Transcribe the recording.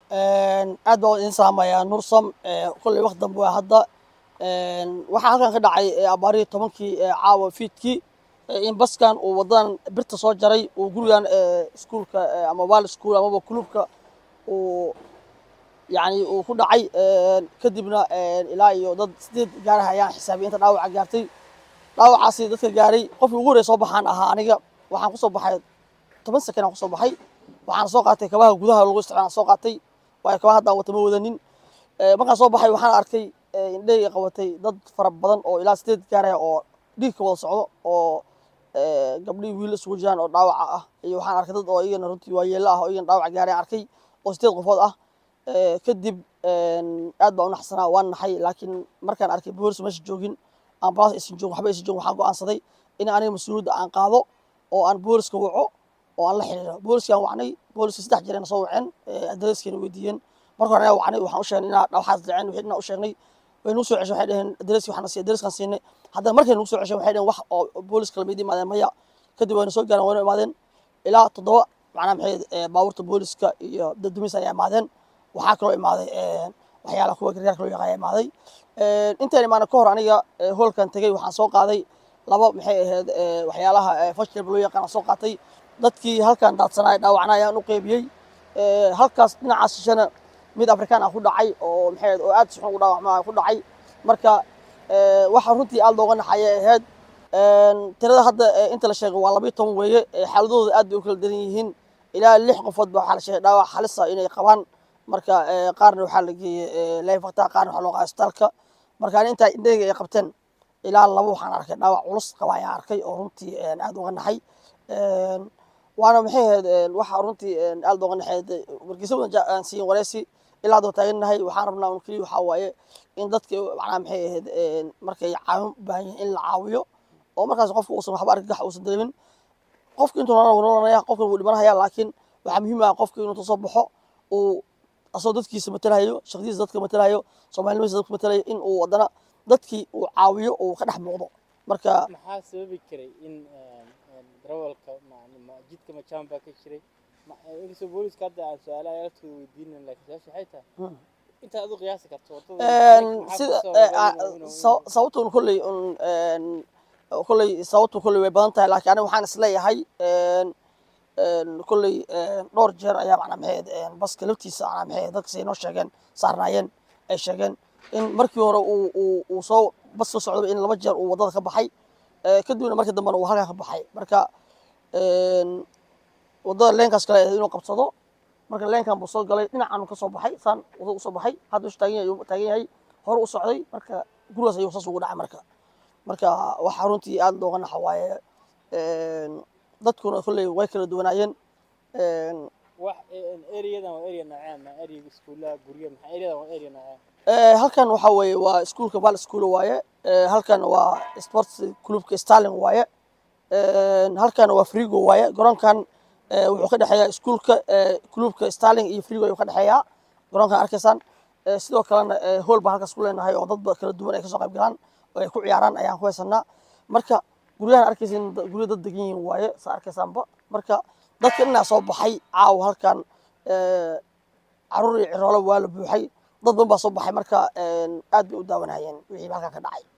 aad baan idin salaamayaa nursam kolley waqti dambe waa hadda waxaa halkan ka dhacay abaarihii tobankii caawa fiidkii in baskan uu wadadan birta soo jaray uu gurigan iskuulka ama wal school amaba kulubka uu yani uu ku dhacay kadibna ilaa iyo dad sideed gaaraha ayaan xisaabiyay inta dhaawaca gaartay dhaawacaasi dadka gaaray qofkii ugu horreya soo baxaan ahaa aniga waxaan kusoo baxay toban sakan aan kusoo baxay waxaan soo qaatay kabaha gudaha lagu isticmaala soo qaatay waayo kabaha haddaan wata ma wadanin markaan soo baxay waxaan arkay indhahayga qabatay dad fara badan oo ilaa sideed gaaraya oo dhiig ka wada socdo oo gabdhihii wiil isugu jiraan oo dhaawaca ah iyo waxaan arkay dad oo iyagana runtii waayeelo ah oo iyagana dhaawac gaaray arkay oo sideed qofood ah kadib aad baan u naxsanaa waan naxay laakiin markaan arkay boolis meesha joogin ambulance aysan joogin waxba aysan joogin waxaan go'aansaday in aniga mas-uuliyadda aan qaado oo aan booliska waco oo aan la xiriiro booliskaan wacnay booliska saddex jeer ayna soo waceen adreeskeena weydiiyeen marka hore ayaa wacnay waxaan u sheegnay inaa waxaas dhaceen wixii inaan u sheegnay way nagu soo ceshay waxay dhaheen adreeski waxaan siiyay adreeskaan siinay haddana markay nagu soo ceshay waxay dhaheen wax oo booliska lamid imaadeen maya kadib wayna soo gaareen wayna imaadeen ilaa toddoba macnaha maxay baabuurta booliska iyo daddumis ayaa imaadeen waxaa kaloo imaaday waxyaalaha kuwa gargaarka loo yaqaan imaaday intaan imaana ka hor aniga hoolkan tegey waxaan soo qaaday laba maxay ahayd waxyaalaha fashilba loo yaqaan soo qaatay dadkii halkan daadsanaya dhaawacna ayaan u qeybiyey halkaas dhinacaas shishana mid afrikaan ah ku dhacay oo maxay ahayd oo aad si xun u dhaawacmaa ku dhacay marka waxa runtii aad looga naxaya ahayd tirada hadda inta la sheegay waa labayo toban weeye xaaladooda aad bay u kala daran yihiin ilaa lix qofood ba waxaa la sheegay dhaawac halisa inay qabaan marka qaarna waxaa la geeyey leyfakta qaarna waxaa loo qaaday isbitaalka marka ani intaa indhahayga ay qabteen ilaa laba waxaan arkay dhaawac culus qaba ayaan arkay oo runtii aad uga naxay waana maxay ahayd waxa runtii aad uga naxay wargeysa badan aan siiyin wareysi ilaa hadda taagannahay waxaan rabnaa un keliya waxaa waaye in dadka macnaha maxay ahayd markay caawin u baahan yihiin in la caawiyo oo markaas qofka uusan waxba argagax uusan dareemin qofka intuu nolanaya qofkan wuu dhimanaya laakiin waxaa muhiim ah qofka inuu soo baxo uu asagoo dadkiisa matalayo shaqdiisa dadka matalayo soomaalinimadiisa dadka matalayo in uu haddana dadkii uu caawiyo uu ka dhex muuqdo marka maxaa sababi karay in darawalka jidka majaan baa ka jiray inkastoo booliska hadda aan su-aalaha laftooda weydiinin laakiin su-aasha waxay tahay intaad adu qiyaasi karto sida sababtun kolley kolley sababtu kolley way badan tahay laakiin aniga waxaan isleeyahay kolley dhowr jeer ayaa macnaa maxay baska laftiisa macnaa maxay dadka say noo sheegeen saarnaayeen ay sheegeen in markii hore uu uu uu soo bas soo socdaba in laba jeer uu waddada ka baxay kadibna markii dambena uu halkaa ka baxay marka waddada leenkaas kale inuu qabsado marka leenkan buu soo galay dhinacan ka soo baxay saan waddada usoo baxay hadda ushu taagan yahay taagan yahay hore u socday marka gurigaas ayuu saas ugu dhacay marka marka waxaa runtii aad looga naxa waaye dadkuna kolley way kala duwanaayeen wax areadan waa area nooceen ma area iskuulaha guryo maxaa areadan waa area nooceen halkan waxaa weeye waa iskuulka bal school waaye halkan waa sports clubka starling waaye halkan waa frigo waaye garoonkan wuxuu ka dhexeeyaa iskuulka clubka starling iyo frigo ayuu ka dhexeeyaa garoonkan arkaysaan sidoo kalena hool baan halkaas ku leenahay oo dad kala duwan ay kasoo qayb galaan oo ay ku ciyaaraan ayaan ku haysanaa marka guryahan arkaysin guryo dad degan yihiin waaye saa arkaysaanba marka dadka inaa soo baxay caawa halkan caruur iyo ciroolo waa la buuxay dad badan baa soo baxay marka aad bay u daawanayeen wixii halkan ka dhacay